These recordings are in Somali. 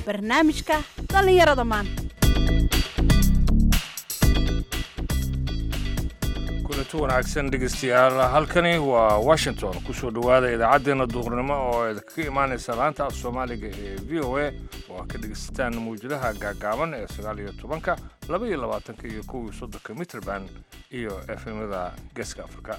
barnaamijka dhallinyarada maanta kulanti wanaagsan dhegeystayaal halkani waa washington kusoo dhowaada idaacaddeenna duurnimo oo idinkaga imaanaysa laanta af soomaaliga ee v o a oo aad ka dhegeysataan mawjadaha gaagaaban ee sagaal iyo tobanka laba iyo labaatanka iyo kow iyo soddonka mitrband iyo efemada geeska afrika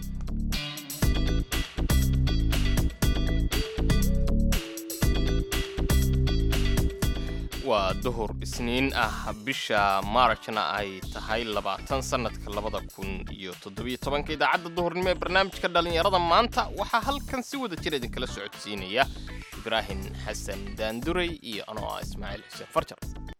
waa duhur isniin ah bisha maarajna ay tahay labaatan sannadka labada kun iyo toddobiyo tobanka idaacadda duhurnimo ee barnaamijka dhallinyarada maanta waxaa halkan si wada jir idinkala socodsiinaya ibraahim xasan daanduray iyo anoo ah ismaaciil xuseen farjar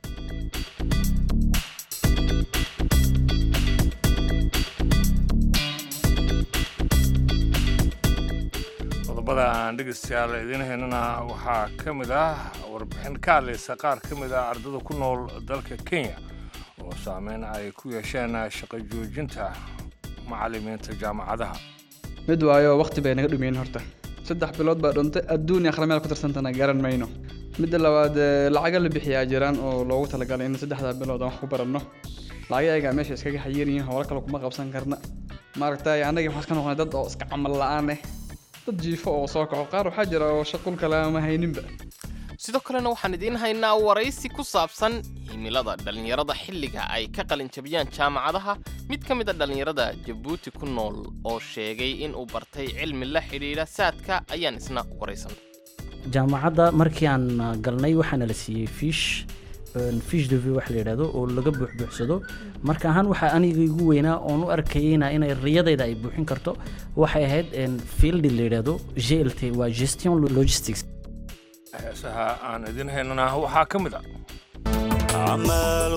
qodobada aan dhegeystayaal idiin haynana waxaa ka mid ah warbixin ka hadlaysa qaar ka mid ah ardada ku nool dalka kenya oo saameyn ay ku yeesheen shaqo joojinta macallimiinta jaamacadaha mid waayo waqti bay naga dhumiyeen horta saddex bilood baa dhuntay adduun iyo akhrimeed ku tirsantana garan mayno midda labaad lacaga la bixiyaa jiraan oo loogu talagalay in saddexda bilood aan wax ku baranno lacagayaga meesha iskaga xayiranyihiin howlo kale kuma qabsan karna maaragtay annagii waxaan iska noqonay dad oo iska camal la-aan eh dad jiifo oo soo kaco qaar waxaa jira oo shaqul kale ama hayninba sidoo kalena waxaan idiin haynaa waraysi ku saabsan himilada dhallinyarada xilliga ay ka qalinjabiyaan jaamacadaha mid ka mid a dhallinyarada jabuuti ku nool oo sheegay inuu bartay cilmi la xidhiidha saadka ayaan isna waraysan jaamacadda markii aan galnay waxaana la siiyey fiish fish dv wax la yidhaahdo oo laga buuxbuuxsado marka ahaan waxaa aniga igu weynaa oon u arkayeyna inay riyadayda ay buuxin karto waxay ahayd fieldi la yidhaahdo glt waa gestion logistics heesaha aan idiin haynana waxaa ka mid ah amaal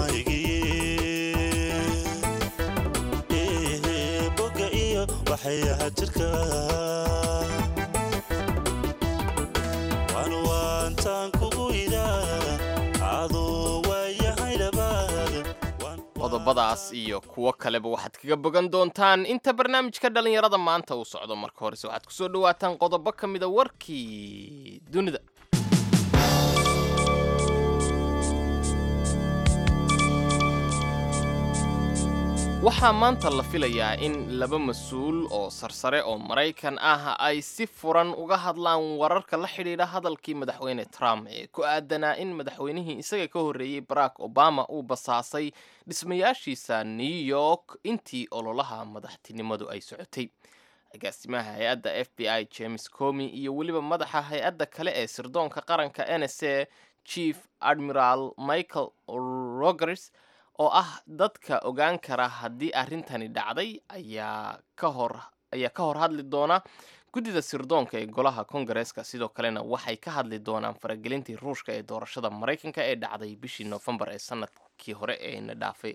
wadnahaygii boga iyo waxyaha jirka waan waantaan kugu idaa aduu waayahay dhabaad qodobadaas iyo kuwo kaleba waxaad kaga bogan doontaan inta barnaamijka dhallinyarada maanta uu socdo marka horese waxaad kusoo dhawaataan qodobo ka mida warkii dunida waxaa maanta la filayaa in laba mas-uul oo sarsare oo maraykan ah ay si furan uga hadlaan wararka la xidhiidha hadalkii madaxweyne trump ee ku aadanaa in madaxweynihii isaga ka horreeyey barack obama uu basaasay dhismayaashiisa new york intii ololaha madaxtinimadu ay socotay agaasimaha hay-adda f b i james comi iyo weliba madaxa hay-adda kale ee sirdoonka qaranka n s a chief admiral michael rogers oo ah dadka ogaan kara haddii arrintani dhacday ayaa ka hor ayaa ka hor hadli doona guddida sirdoonka ee golaha kongareeska sidoo kalena waxay ka hadli doonaan faragelintii ruushka ee doorashada maraykanka ee dhacday bishii noofembar ee sanadkii hore ee na dhaafay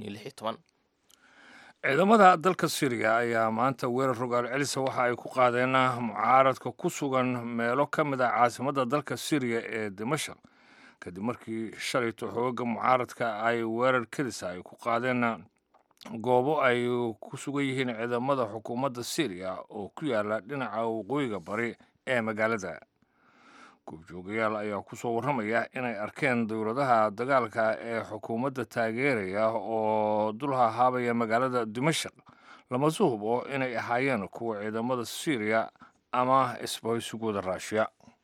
ciidamada dalka syriya ayaa maanta weerar rogaal celisa waxa ay ku qaadeen mucaaradka ku sugan meelo ka mid ah caasimadda dalka syriya ee dimashaq kadib markii shalayto xooga mucaaradka ay weerar kadisa ay ku qaadeen goobo ay ku sugan yihiin ciidamada xukuumadda syriya oo ku yaala dhinaca waqooyiga bari ee magaalada goobjoogayaal ayaa ku soo warramaya inay arkeen dowladaha dagaalka ee xukuumadda taageeraya oo dul hahaabaya magaalada dimashaq lama suhubo inay ahaayeen kuwa ciidamada syriya ama isbahaysigooda raashiya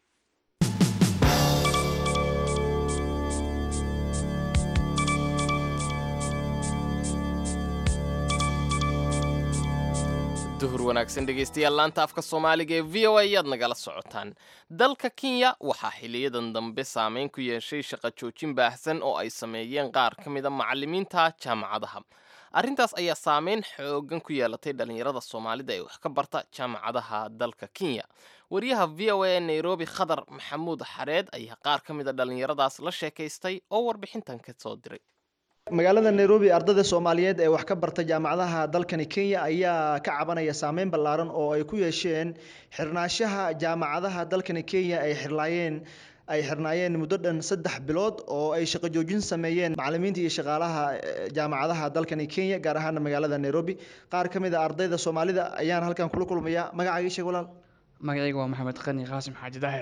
duhur wanaagsan dhegaystayaal laanta afka soomaaliga ee v o a ayaad nagala socotaan dalka kenya waxaa xiliyadan dambe saameyn ku yeeshay shaqo joojin baahsan oo ay sameeyeen qaar ka mida macallimiinta jaamacadaha arrintaas ayaa saameyn xoogan ku yeelatay dhallinyarada soomaalida ee wax ka barta jaamacadaha dalka kenya wariyaha v o a ee nairobi khadar maxamuud xareed ayaa qaar ka mida dhallinyaradaas la sheekaystay oo warbixintan ka soo diray magaalada nairobi ardayda soomaaliyeed ee wax ka barta jaamacadaha dalkani kenya ayaa ka cabanaya saameyn ballaaran oo ay ku yeesheen xirnaanshaha jaamacadaha dalkani kenya ay xirlaayeen ay xirnaayeen muddo dhan saddex bilood oo ay shaqo joojin sameeyeen macallimiinta iyo shaqaalaha eh, jaamacadaha dalkani kenya gaar ahaana magaalada nairobi qaar ka mid a ardayda soomaalida ayaan halkan kula kulmaya magacaaga sheeg walaal magacayga waa maxamed qani qaasim xaaji daahir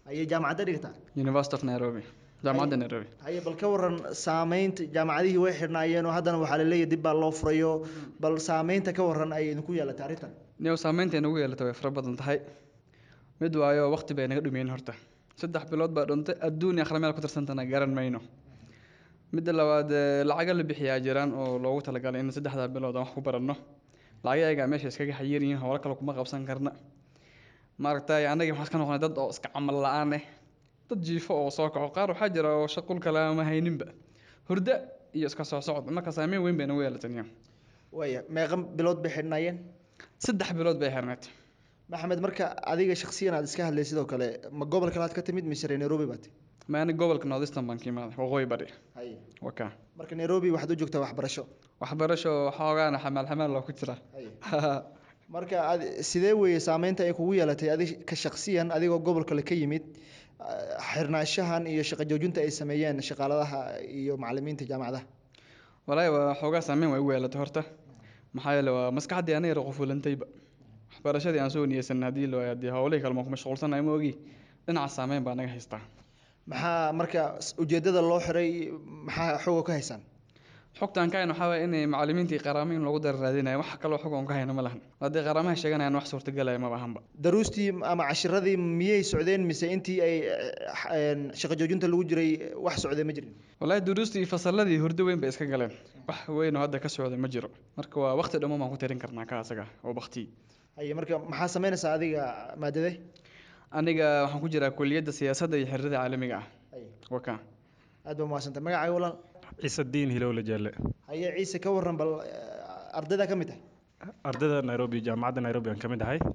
ayay jaamacadda dhigtaa university of nairobi jaamacadda nairobi haye bal ka waran saameynta jaamacadihii way xidhnaayeen oo haddana waxaa la leeyahay dib baa loo furayo bal saameynta ka waran ay idinku yeelatay arrintan niyow saameynta nagu yeelatay way fara badan tahay mid waayo waqti bay naga dhumiyeen horta saddex bilood baa dhuntay adduun iyo akhra meel ku tirsantana garan mayno midda labaad eh, lacaga la bixiyaa jiraan oo loogu talagalay in saddexdaa bilood aan wax ku baranno lacaga ayagaa meesha iskaga xayiir yihiin howlo kale kuma qabsan karna maaragtay annagii waxaan iska noqonay dad oo iska camal la-aan eh dad jiifo oo soo kaco qaar waxaa jira oo shaqul kale ama hayninba hurda iyo iska soo socod marka saameyn weyn bay nagu yeelatay niyo waaya meeqa bilood bay xidhnaayeen saddex bilood bay xirneed maxamed marka adiga shakhsiyan aad iska hadlay sidoo kale ma gobol kale aad ka timid mise reer nairobi baad ma ani gobolka northeastern baan ka imaaday waqooyi bari haye waka marka nairobi waxaad u joogtaa waxbarasho waxbarasho xoogaana xamaal xamaal loo ku jira haye marka ad sidee weeye saameynta ay kugu yeelatay adi ka shakhsiyan adigoo gobol kale ka yimid ah, xirnaanshahan iyo shaqo joojinta ay sameeyeen shaqaaladaha iyo macallimiinta jaamacadaha walaahi waa xoogaa saameyn way ugu yeelatay horta maxaa yeele waa maskaxdii aniga qufulantayba waxbarashadii aan soo niyeysan haddii la waayo haddii howlihii kale maan ku mashquulsanahay ma ogi dhinaca saameyn baa naga haystaa maxaa marka s- ujeedada loo xiray maxaa xooga ka haysaan xogtaan ka hayno waxaa waye inay macallimiintii qaraamo in lagu dara raadinayo wax kaloo xog oon ka hayno ma lahan haddii qaraamaha sheeganayaan wax suurtagalaya maba ahanba daruustii ama cashiradii miyay socdeen mise intii ay eh, een, shaqo joojinta lagu jiray wax socday ma jirin walaahi duruustii iyo fasalladii hurdo weyn bay iska galeen wax weyn oo hadda ka socda ma jiro marka waa waqti dhammo baan ku tirin karnaa ka asaga oo bakti haye marka maxaa sameynaysaa adiga maadade aniga waxaan ku jiraa kuliyadda siyaasadda iyo xiriirada caalamiga ah haye waka aad baa mahadsantahay magacaaga walaal ciisadiin hilowle jaalle haye ciise ka waran bal eh, ardayda ka mid tahay ardayda nairobi jaamacadda nairobi aan ka mid ahay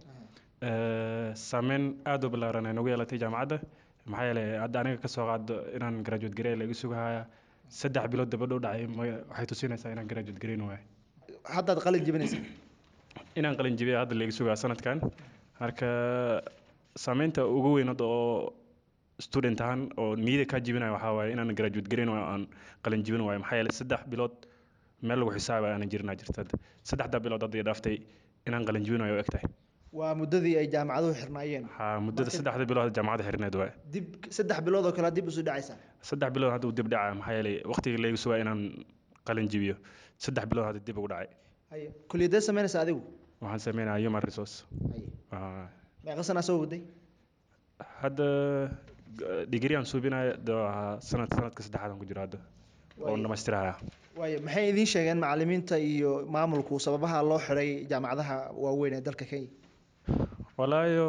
Eh, saameyn aad u ballaaran ay nagu yeelatay jaamacadda maxaa yeelay hadda aniga kasoo qaado inaan graduate garey la igu sugahaya saddex bilood dabadhow dhacay ma- waxay tusinaysaa inaan graduate gareyn waayo haddaad qalin jebinaysaa inaan qalin jibiya hadda la igu sugaa sanadkan marka saameynta ugu weyn hadda oo student ahaan oo niyada kaa jibinaya waxaa waaye inaan graduate gareyn waayo aan qalin jibin waayo maxaa yeelay saddex bilood meel lagu xisaaba aanan jirinaa jirta hadda saddexdaa bilood hadda i dhaaftay inaan qalin jibin waayo u eg tahay waa muddadii ay jaamacaduhu xirnaayeen waxaa muddada saddexda bilood jaamacadda xirineed waaye dib saddex bilood oo kale dib usu dhacaysaa saddex bilood hadda uu dib dhacaya maxaa yeelay waqtigii laygu sugaa inaan qalin jibiyo saddex bilood hadda dib ugu dhacay haye kuliyadee sameynaysaa adigu waxaan sameynayaa human resource haye Waa- meeqa sanaa soo waday hadda digri aan suubinaya de waa sanad sanadka saddexaad aan ku jiro hadda oo dhamaystiraya waayo maxay idiin sheegeen macallimiinta iyo maamulku sababaha loo xiray jaamacadaha waaweyn ee dalka kenya walaayo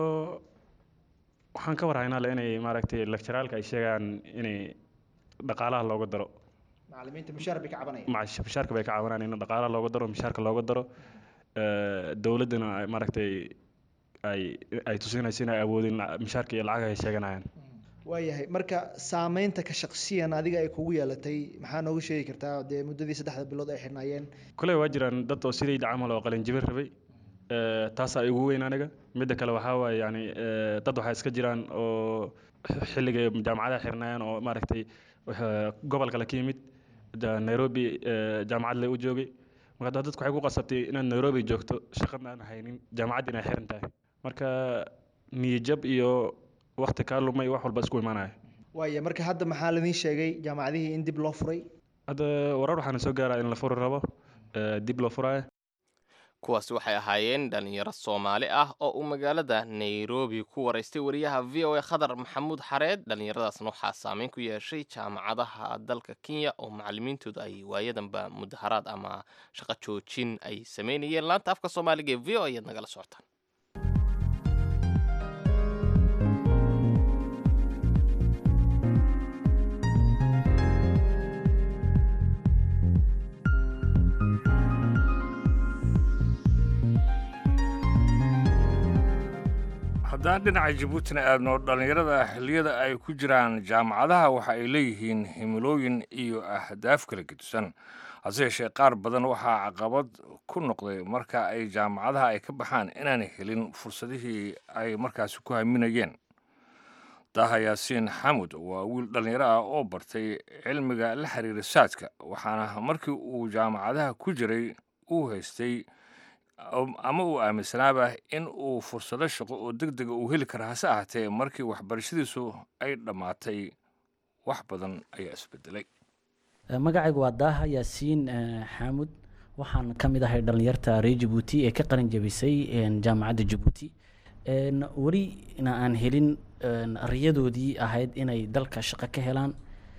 waxaan ka warhaynaa le inay maaragtay lecturaalka ay sheegayaan inay dhaqaalaha looga daro macallimiinta mushaar bay ka cabanayaan maca mishaarka bay ka caawinaan in dhaqaalaha looga daro mishaarka looga daro Eh, dowladdana ay maaragtay ay ay tusinayso inay awoodin mishaarka iyo lacag ay sheeganayaan waayahay marka saameynta ka shaqsiyan adiga ay kugu yeelatay maxaa nooga sheegi kartaa dee muddadii saddexda bilood ay xirnaayeen kuley waa jiraan dad oo sidayda camal oo qalin jibin rabay Eh, taasaa igu weyn aniga midda kale waxaa waaye yani eh, dad waxaa iska jiraan oo xilligay jaamacadaha xirnaayeen oo maaragtay eh, gobol kale ka yimid da- nairobi eh, jaamacad le u joogay marka hadda dadku waxay ku qasabtay inaad nairobi joogto shaqadna aan haynin jaamacadda inay xiran tahay marka niyajab iyo waqti kaa lumay wax walba isku imaanaya waaya marka hadda maxaa laidin sheegay jaamacadihii in dib loo furay hadda warar waxaana soo gaaraa in la furi rabo eh, dib loo furaayo kuwaasi waxay ahaayeen dhalinyaro soomaali ah oo uu magaalada nairobi ku waraystay wariyaha v o a khadar maxamuud xareed dhallinyaradaasna waxaa saameyn ku yeeshay jaamacadaha dalka kenya oo macalimiintooda ay waayadanba mudaharaad ama shaqo joojin ay sameynayeen laanta afka soomaaliga ee v o ayaad nagala socotaan haddaan dhinaca jabuutina aadno dhallinyarada xilliyada ay ku jiraan jaamacadaha waxa ay leeyihiin himilooyin iyo ahdaaf kala gedisan hase yeeshee qaar badan waxaa caqabad ku noqday marka ay jaamacadaha ay ka baxaan inaanay helin fursadihii ay markaasi ku haminayeen daha yaasiin xamud waa wiil dhallinyaro ah oo bartay cilmiga la xiriira saadka waxaana markii uu jaamacadaha ku jiray uu haystay am- ama uu aaminsanaaba in uu fursado shaqo oo deg dega uu heli kara hase ahaatee markii waxbarashadiisu ay dhammaatay wax badan ayaa isbedelay Eh, magacaygu waa daaha yaasiin eh, xaamud waxaan ka mid ahay dhallinyarta reer jabuuti ee ka qalin jabisay een, jaamacadda jabuuti Een, welina aan helin een, riyadoodii ahayd inay dalka shaqo ka helaan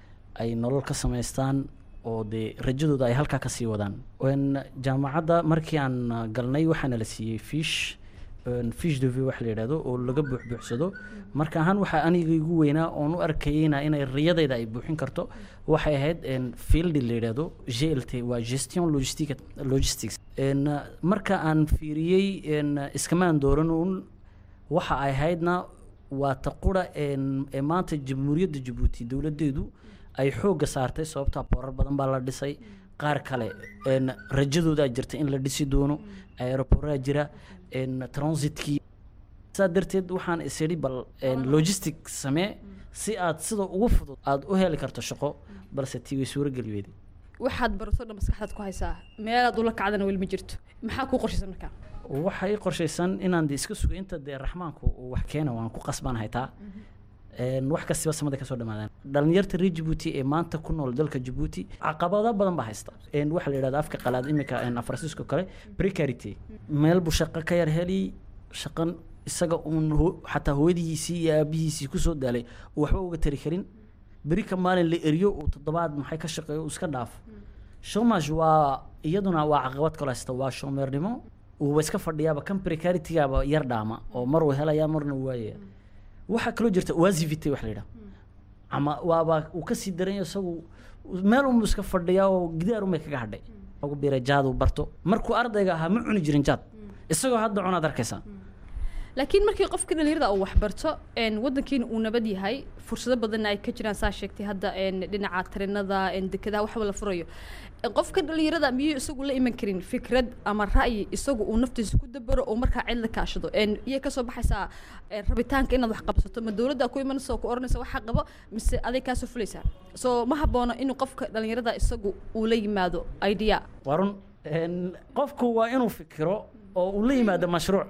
ay nolol ka samaystaan oo dee rajadooda ay halkaa kasii wadaan Een, jaamacadda markii aan ah, galnay waxaana la siiyey fiish een, fish de vue wax la yidhaahdo oo laga buuxbuuxsado marka ahaan waxaa aniga igu weynaa oon u arkayeyna inay riyadayda ay buuxin karto waxay ahayd een, field la yidhaahdo glt waa gestion logistic logistics Een, ah, marka aan fiiriyey een, iskamaan dooran uun waxa ay ahaydna waa ta qura een, ee maanta jamhuuriyadda jabuuti dowladdeedu ay xoogga saartay sababtaa boorar badan baa la dhisay qaar kale een, rajadoodaa jirta in la dhisi doono aeroboraa jira een, transitkii saa darteed waxaan isidhi bal een, logistic samee si aad sida ugu fudud aad u heli karto shaqo balse tii way suurageli weyday waxaad barato dhan maskaxdaad ku haysaa meelaad ula kacdana weli ma jirto maxaa kuu qorshaysan markaa waxa ii qorshaysan inaan de iska sugo inta dee raxmaanku uu wax keena waan ku qasbanahay taa Een, wax kastiba samada kasoo dhamaadaan dhalinyarta reer jabuuti ee maanta ku nool dalka jabuuti caqabado badan baa haysta Een, waxaa la yidhahda afka qalaad imika afransiisko kale precarity meel buu shaqo ka yar heli shaqan isaga uun ho- xataa hooyadihiisii iyo aabihiisii kusoo daalay uu waxba uga tari karin beri ka maalin la eriyo uu toddobaad maxay ka shaqeeyo uu iska dhaafo shomaj waa iyaduna waa caqabad kale haysta waa shoomeernimo uuba iska fadhiyaaba kan precaritygaaba yar dhaama oo mar uu helaya marna uu waayaya waxaa kaloo jirta wasivity wax la yidhaha ama waaba uu kasii daranyo isagu meel unbu iska fadhiyaa oo gidaar unbay kaga hadhay lagu biiray jaad uu barto markuu ardayga ahaa ma cuni jirin jaad isagoo hadda cunaad arkaysaa laakiin markii qofka dhalinyarada uu waxbarto een, wadankiina uu nabad yahay fursado badanna ay ka jiraan saa sheegtay hadda een, dhinaca tarinada een, dekedaha waxba la furayo Een, qofka dhalinyarada miyuu isagu la iman karin fikrad ama ra'yi isagu uu naftiisa ku dabaro oo markaa cid la kaashado Een, iyay kasoo baxaysaa een, rabitaanka inaad wax qabsato ma dowladda ku imanaysa oo ku oranaysa waxaa qabo mise aday kaasoo fulaysaa soo ma haboono inuu qofka dhalinyarada isagu uu la yimaado idea waa run Een, qofku waa inuu fikiro oo uu la yimaado mashruuc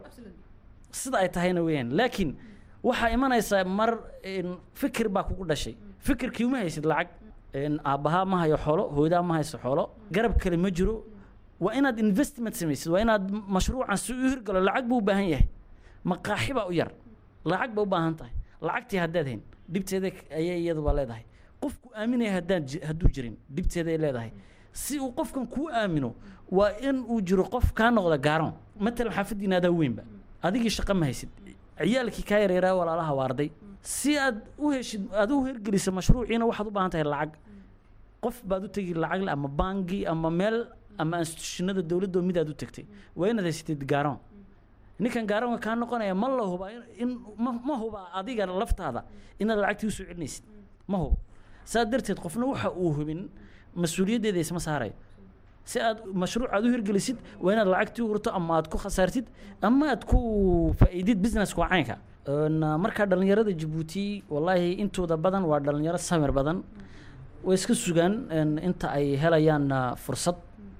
sida ay tahayna weeyaan laakiin waxaa imanaysaa mar een, fikir baa kugu dhashay fikirkii uma haysid lacag een, aabbahaa ma hayo xoolo hooyadaa ma hayso xoolo garab kale ma jiro waa inaad investment samaysid waa inaad mashruucan si u hirgalo lacag buu u baahan yahay maqaaxi baa u yar lacag baa u baahan tahay lacagtii haddaad hayn dhibteeda ayay iyaduba leedahay qofku aaminaya haddaan ji- hadduu jirin dhibteeday leedahay si uu qofkan kuu aamino waa in uu jiro qof kaa noqda gaaron matalan xaafadiina adaa weynba adigii shaqo ma haysid ciyaalkii kaa yareeraa walaalaha waarday si aad u heshid aad u hirgelisa mashruuciina waxaad u baahan tahay lacag qof baad u tegi lacag ama bangi ama meel ama institutionada dowladda oo mid aad u tagtay waa inaad haysatid gaaron ninkan gaaronka kaa noqonaya ma la huba in- in ma ma huba adiga laftaada inaad lacagtii usoo celinaysid ma hubo saa darteed qofna waxa uu hubin mas-uuliyaddeeda isma saarayo si aad mashruuc aad u hirgelisid waa inaad lacagtii urto ama aad ku khasaartid ama aad ku faa'iidid businesska waa caynka Een, markaa dhalinyarada jabuuti wallaahi intooda badan waa dhalinyaro samir badan way iska sugaan een, inta ay helayaan ah, fursad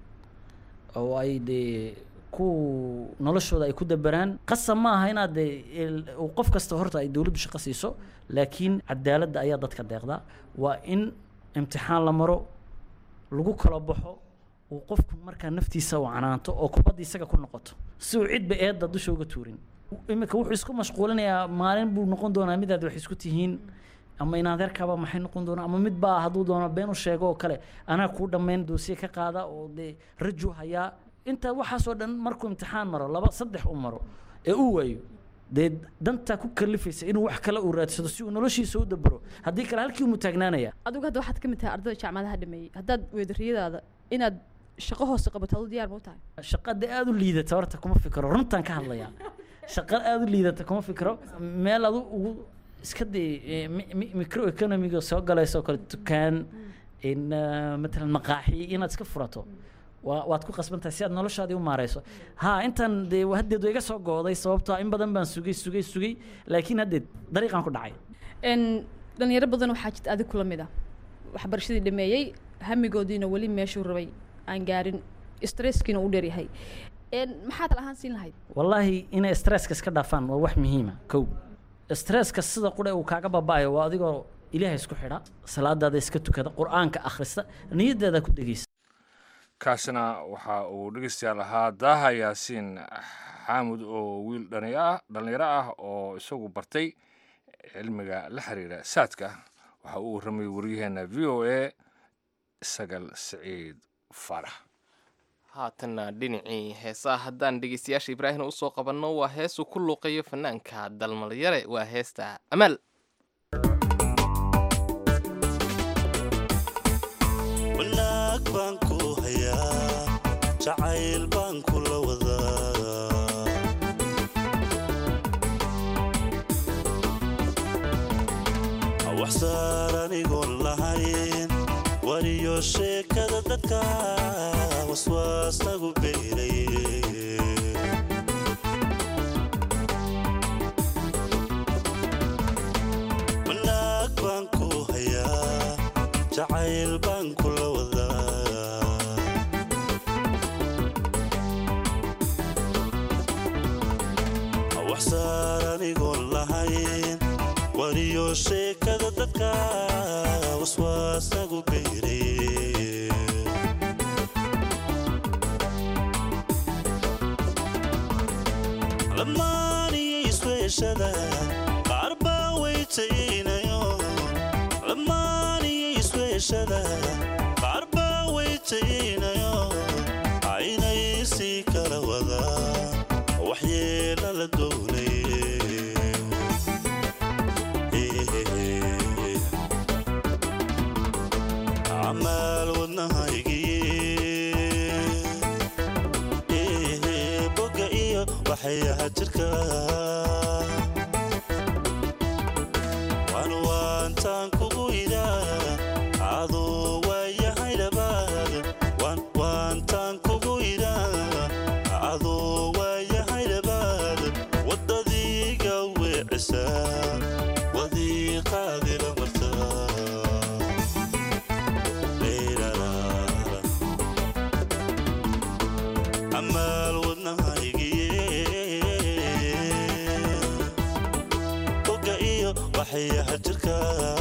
oo ay dee ku noloshooda ay ku dabaraan qasab ma aha inaad dee il- uu qof kasta horta ay dowladdu shaqo siiso laakiin cadaaladda ayaa dadka deeqda waa in imtixaan la maro lagu kala baxo uu qofku markaa naftiisa u canaanto oo kubadda isaga ku noqoto si uu cidba eedda dusha uga tuurin iminka wuxuu isku mashquulinayaa maalin buu noqon doonaa midaad wax isku tihiin ama inaadeerkaaba maxay noqon doonaa ama mid baa hadduu doono been u sheego oo kale anaa kuu dhammayn doosiye ka qaada oo dee raju hayaa intaa waxaasoo dhan markuu imtixaan maro laba saddex u maro ee uu waayo dee dantaa ku kalifaysa inuu wax kale uu raadsado si uu noloshiisa u dabaro haddii kale halkii umuu taagnaanaya adigu hadda waxaad ka mid tahay ardayda jaamacadaha dhameeyey haddaad weedariyadaada inaad shaqo hoose qabato adu diyaar ma u tahay shaqada aada u liidata horta kuma fikiro runtaan ka hadlayaa shaqo aada u liidata kuma fikiro meel adu ugu iska dee eh, mi- mi- micro economiga soo galayso oo kale dukaan in ah, matalan maqaaxi inaad iska furato waa waad ku qasban tahay si aad noloshaadii u maareyso ha intan dee haddeed way iga soo gooday sababtoo ah in badan baan sugay sugay sugay laakiin haddeed dariiqaan ku dhacay n dhalinyaro badan waxaa jirta adig kula mid ah waxbarashadii dhameeyey hamigoodiina weli meeshuu rabay aan gaarin stresskiina u dheeryahay een maxaa tal ahaan siin lahayd wallaahi inay stresska iska dhaafaan waa wax muhiima kow stresska sida qudhe uu kaaga baba'ayo waa adigoo ilaahay isku xidha salaadaada iska tukada qur-aanka akhrista niyadaada ku degeysa kaasina waxa uu dhegeystayaal ahaa daaha yaasiin xaamud oo wiil dhani ah dhallinyaro ah oo isagu bartay cilmiga la xiriira saadka waxa uu warramay waryaheena v o a sagal siciid faarax haatanna dhinacii heesaha haddaan dhegeystayaasha ibraahim usoo qabanno waa heesuu ku luuqayo fanaanka dalmalyare waa heesta amaal wanaag baan ku hayaa jacayl baan kula wadaa wax saar anigoon lahayn wariyo sheekada dadka waswaasagu beelay wanaag baan ku hayaa jacayl baan kula wadaa wax saar anigoon lahayn wariyo sheekada dadka waswaasagu beeray lamaaniyo isweeshada qaar baa weytaynayo lamaaniyo isweeshada qaar baa weytaynayo aynay sii kala wadaa waxyeela la doonay amaal wadnahaygii boga iyo waxay aha jirka waan waantaan kugu idaa aduu waayahay dhabaad waan waantaan kugu idaa aduu waayahay dhabaad waddadiiga weecisa wadiiqaadila martaa amaal wadnahaygiye boga iyo waxyaha jirka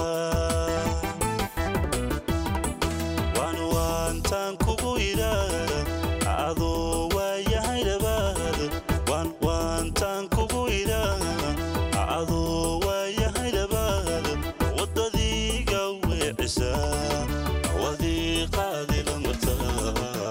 waan waantaan kugu idaa aduu waayahay dhabaad waan waantaan kugu idaa aduu waayahay dhabaad waddadiiga weecisa wadiiqaadila martaa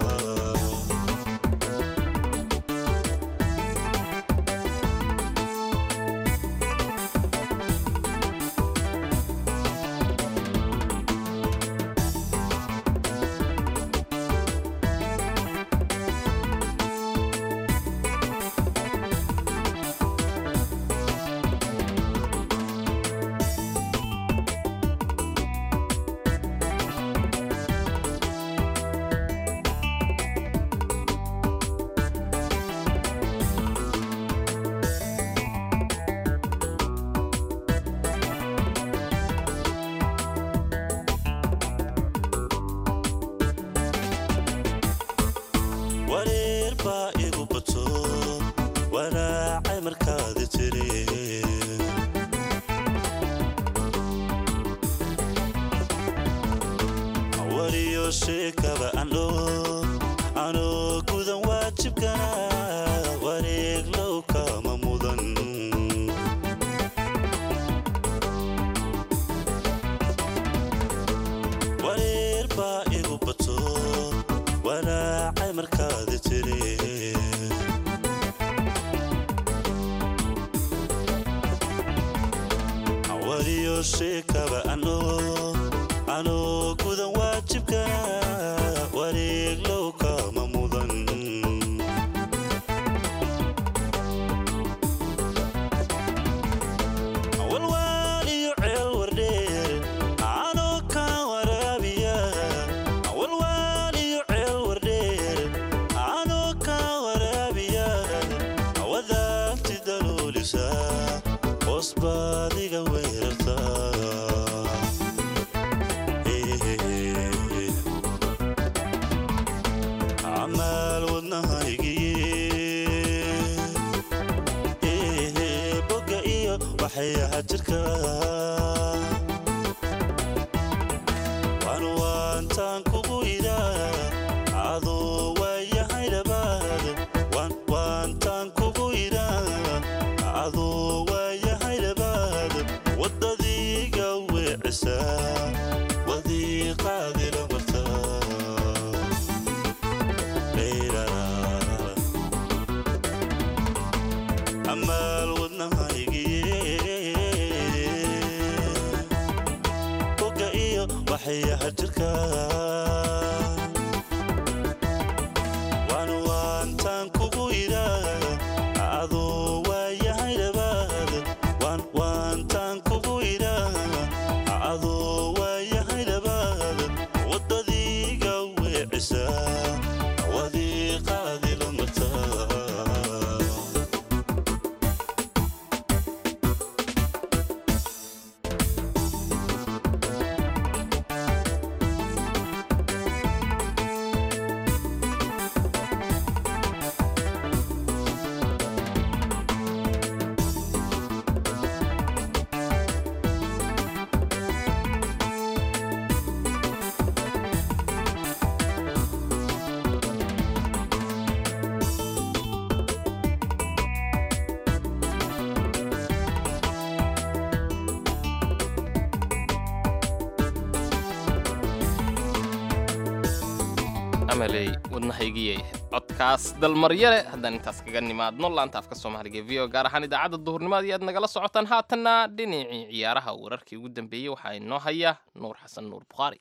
wareer baa igu bato waraacay markaadi tiri wariyo sheekaba andho anoo gudan waajibkana wareeg low kama mudan wareer baa igu bato waraacay markaadi tiri wariyo sheekaba ano anoo gudan waajibkana wareeg low kama mudan walwaal iyo ceel wardheer anoo kaa waraabiya walwaal iyo ceel wardheer anoo kaa waraabiya wadaagti daluulisa hoos baadiga weerarta jirka waan waantaan kugu idaa adoo waayahay dhabaad waan waantaan kugu idaa adoo waayahay dhabaad waddadiiga weecisaa wadiiqaadila martaa Leyrarara. amaal wadnahaygiye boga iyo waxyaha jirka waan waantaan kugu idaa adoo waayahay dhabaad waan waantaan kugu idaa adoo waayahay dhabaad waddadiiga weecisaa wadiiqaadila martaa amaley wadnahaygiyay codkaas dalmaryale haddaan intaas kaga nimaadno laanta afka soomaaliga ee v o gaar ahaan idaacadda duhurnimada iyo aad nagala socotaan haatanna dhinacii ciyaaraha wararkii ugu dambeeyey waxaa inoo haya nuur xasan nuur bukhaari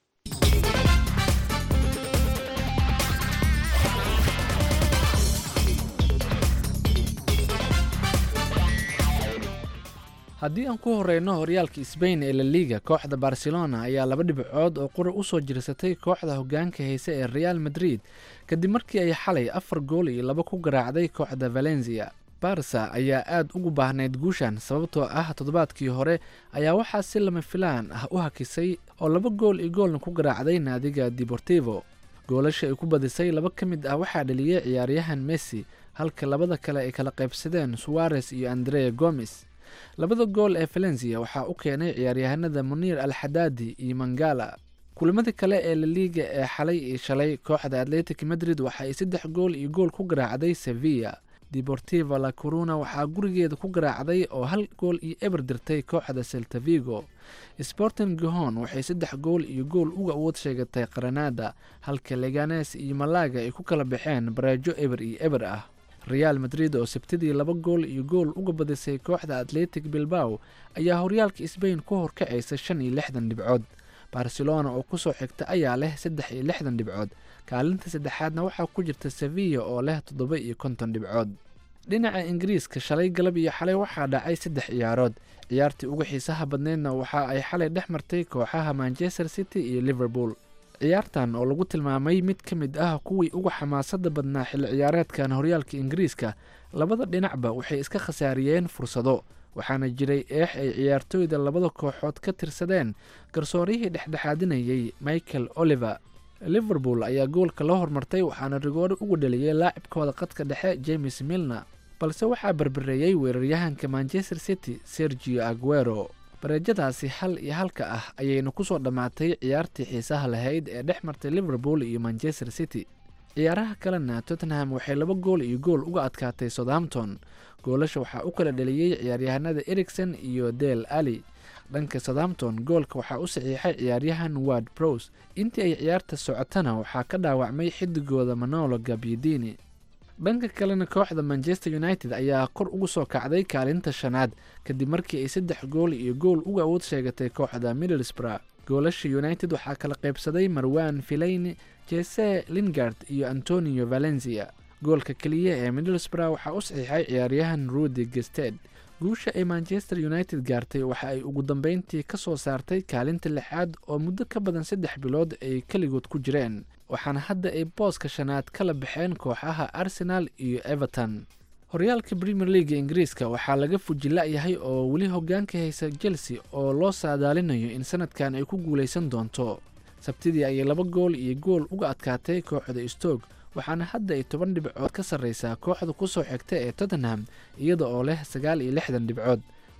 haddii aan ku horeyno horyaalka sbain ee la liga kooxda barcelona ayaa laba dhibcood oo qura u soo jirsatay kooxda hogaanka hayse ee real madrid kadib markii ay xalay afar gool iyo laba ku garaacday kooxda valencia barsa ayaa aad ugu baahnayd guushan sababtoo ah toddobaadkii hore ayaa waxaa si lama filaan ah u hakisay oo laba gool iyo goolna ku garaacday naadiga deportivo goolasha ay ku badisay laba ka mid ah waxaa dhaliyey ciyaaryahan messi halka labada kale ay kala qaybsadeen suwares iyo andrea gomes labada gool ee valencia waxaa u keenay ciyaaryahanada muniir al xadaadi iyo mangala kulamada kale ee laliiga ee xalay iyo shalay kooxda atletic madrid waxa ay saddex gool iyo gool ku garaacday sevilla deportiva la coruna waxaa gurigeeda ku garaacday oo hal gool iyo eber dirtay kooxda seltavigo sporting gihon waxay saddex gool iyo gool uga awood sheegatay qaranada halka leganes iyo malaga ay ku kala baxeen bareejo eber iyo eber ah real madrid oo sabtidii laba gool iyo gool uga badisay kooxda atletic bilbao ayaa horyaalka sbain ku horkacaysa shan iyo lixdan dhibcood barcelona oo kusoo xigta ayaa leh saddex iyo lixdan dhibcood kaalinta saddexaadna waxaa ku jirta sevilla oo leh toddoba iyo konton dhibcood dhinaca ingiriiska shalay galab iyo xalay waxaa dhacay saddex ciyaarood ciyaartii uga xiisaha badneydna waxa ay xalay dhex martay kooxaha manchester city iyo liverpool ciyaartan oo lagu tilmaamay mid ka mid ah kuwii uga xamaasada badnaa xilli ciyaareedkan horyaalka ingiriiska labada dhinacba waxay iska khasaariyeen fursado waxaana jiray eex ay ciyaartooyda labada kooxood ka tirsadeen garsoorihii dhexdhexaadinayay michael oliver liverpool ayaa goolka la hormartay waxaana rigoore ugu dhaliyey laacibkooda qadka dhexe james milner balse waxaa berbereeyey weeraryahanka manchester city sergio aguero bareejadaasi hal iyo halka ah ayayna kusoo dhammaatay ciyaartii xiisaha lahayd ee dhex martay liverpool iyo manchester city ciyaaraha kalena tottenham waxay laba gool iyo gool uga adkaatay southampton goolasha waxaa u kala dhaliyey ciyaaryahanada ericson iyo del ali dhanka southampton goolka waxaa u saxiixay ciyaaryahan ward bros intii ay ciyaarta socotana waxaa ka dhaawacmay xidigooda manolo gabyidini dhanka kalena kooxda manchester united ayaa kor ugu soo kacday kaalinta shanaad kadib markii ay saddex gool iyo gool uga awood sheegatay kooxda middlesbrough goolasha united waxaa kala qaybsaday marwan filayni jese lingard iyo antonio valencia goolka keliya ee middlesbrough waxaa u saxiixay ciyaaryahan rudy gested guusha ay manchester united gaartay waxa ay ugu dambeyntii ka soo saartay kaalinta lixaad oo muddo ka badan saddex bilood ay keligood ku jireen waxaana hadda ay booska shanaad kala baxeen kooxaha arsenal iyo everton horyaalka premier leaga ingiriiska waxaa laga fujila-yahay oo weli hogaanka haysa chelsea oo loo saadaalinayo in sanadkan ay ku guuleysan doonto sabtidii ayay laba gool iyo gool uga adkaatay kooxda stoke waxaana hadda ay toban dhibcood ka sarreysaa kooxda kusoo xigta ee tottenham iyada oo leh sagaal iyo lixdan dhibcood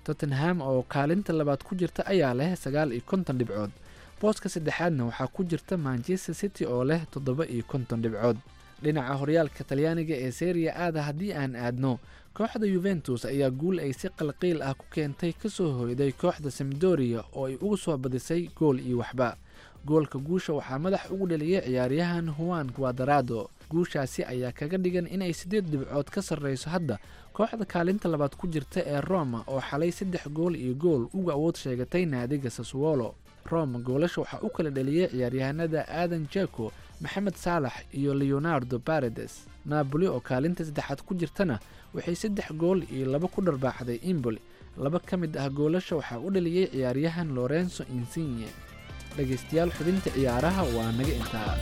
tottenham oo kaalinta labaad ku jirta ayaa leh sagaal iyo konton dhibcood booska saddexaadna waxaa ku jirta manchester city oo leh toddoba iyo konton dhibcood dhinaca horyaalka talyaaniga ee seriya aada haddii aan aadno kooxda yuventus ayaa guul ay si qalqiil ah ku keentay kasoo hoyday kooxda samdoria oo ay uga soo badisay gool iyo waxba goolka guusha waxaa madax ugu dhaliyay ciyaaryahan huan guadarado guushaasi ayaa kaga dhigan inay siddeed dhibcood ka sarreyso hadda kooxda kaalinta labaad ku jirta ee roma oo xalay saddex gool iyo gool uga awood sheegatay naadiga saswolo roma goolasha waxaa u kala dhaliyey ciyaaryahanada aadan jako maxamed saalax iyo leonardo baredes naaboli oo kaalinta saddexaad ku jirtana waxay saddex gool iyo laba ku dharbaaxday imboli laba ka mid ah goolasha waxaa u dhaliyey ciyaaryahan lorenzo insigne dhegaystayaal xubinta ciyaaraha waa naga intaa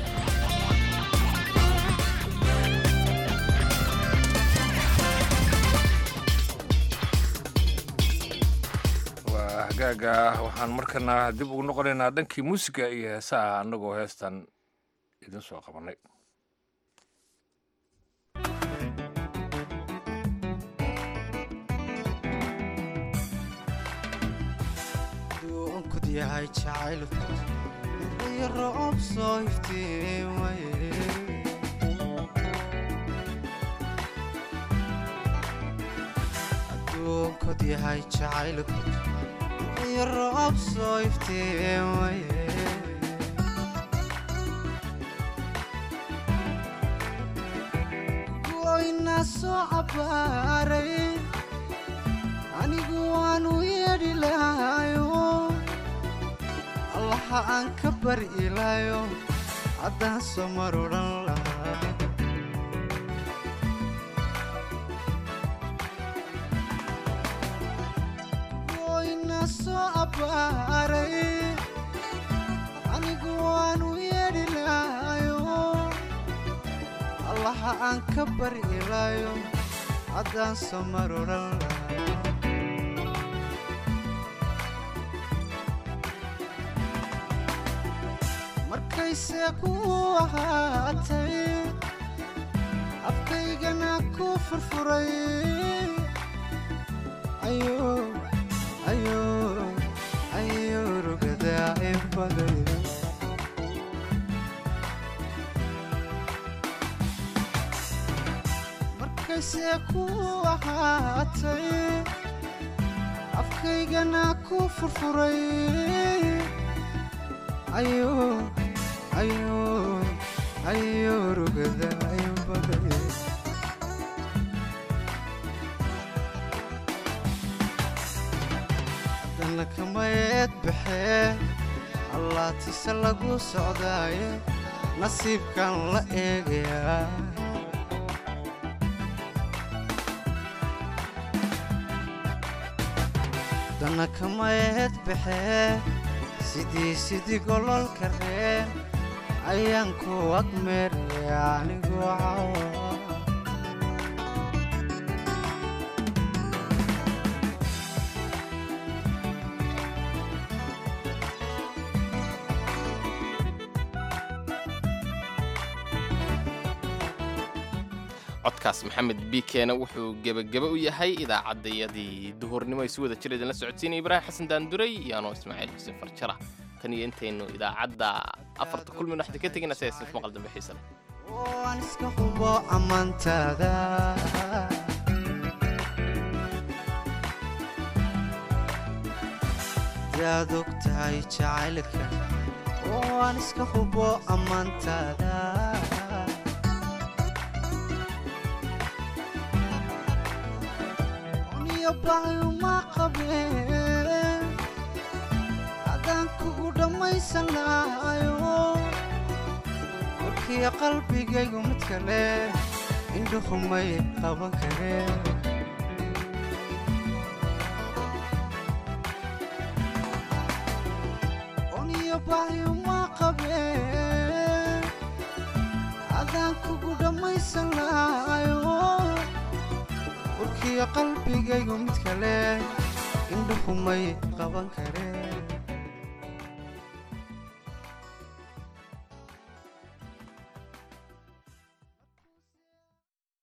waa hagaaga waxaan markana dib ugu noqonaynaa dhankii muusiga iyo heesaha annagoo heestan idin soo qabanay duunkud yahay jacaylku iyo roob soo iftiimaye adduunkud yahay jacaylku iyo roob soo iftiimaye goyna soo cabbaaray anigu waanu yeedhi lahayo allaha aan ka bari ilaayo haddaan soo mar odhan lahaa goyna soo abbaaray anigu waanu yeedhi lahayo allaha aan ka bari ilaayo haddaan soo mar odhan lahaa markayse ku ahaatay afkaygana ku furfuray ayo ayo ayo rugadaa ibaday markayse ku ahaatay afkaygana ku furfuray ayo ayo ayo rugada ayo baday haddana kamayeed baxee allaatise lagu socdaaye nasiibkan la eegayaa haddana kamayeed baxee sidii sidii gololka reen ayaan ku agmeeraya anigu cawa codkaas maxamed biikeena wuxuu gebagebe u yahay idaacaddayadii duhurnimo ay si wada jir idinla socodsiinaya ibraahim xasan daanduray iyo anoo ismaaciil xuseen farjara tan iyo intaynu idaacadda afarta kulmin waxda ka tegina sidaas maqal dambe xiisa leh waan iska hubo ammaantaada yaad og tahay jacaylka waan iska hubo ammaantaada uniyo baayuma qabeen haddaan kugu dhammaysan lahayo warkiyo qalbigaygu mid kale indhuhumay qaban kareen uniyo baayuma qabeen haddaan kugu dhammaysan lahayo warkiyo qalbigaygu mid kale indhuhumay qaban kareen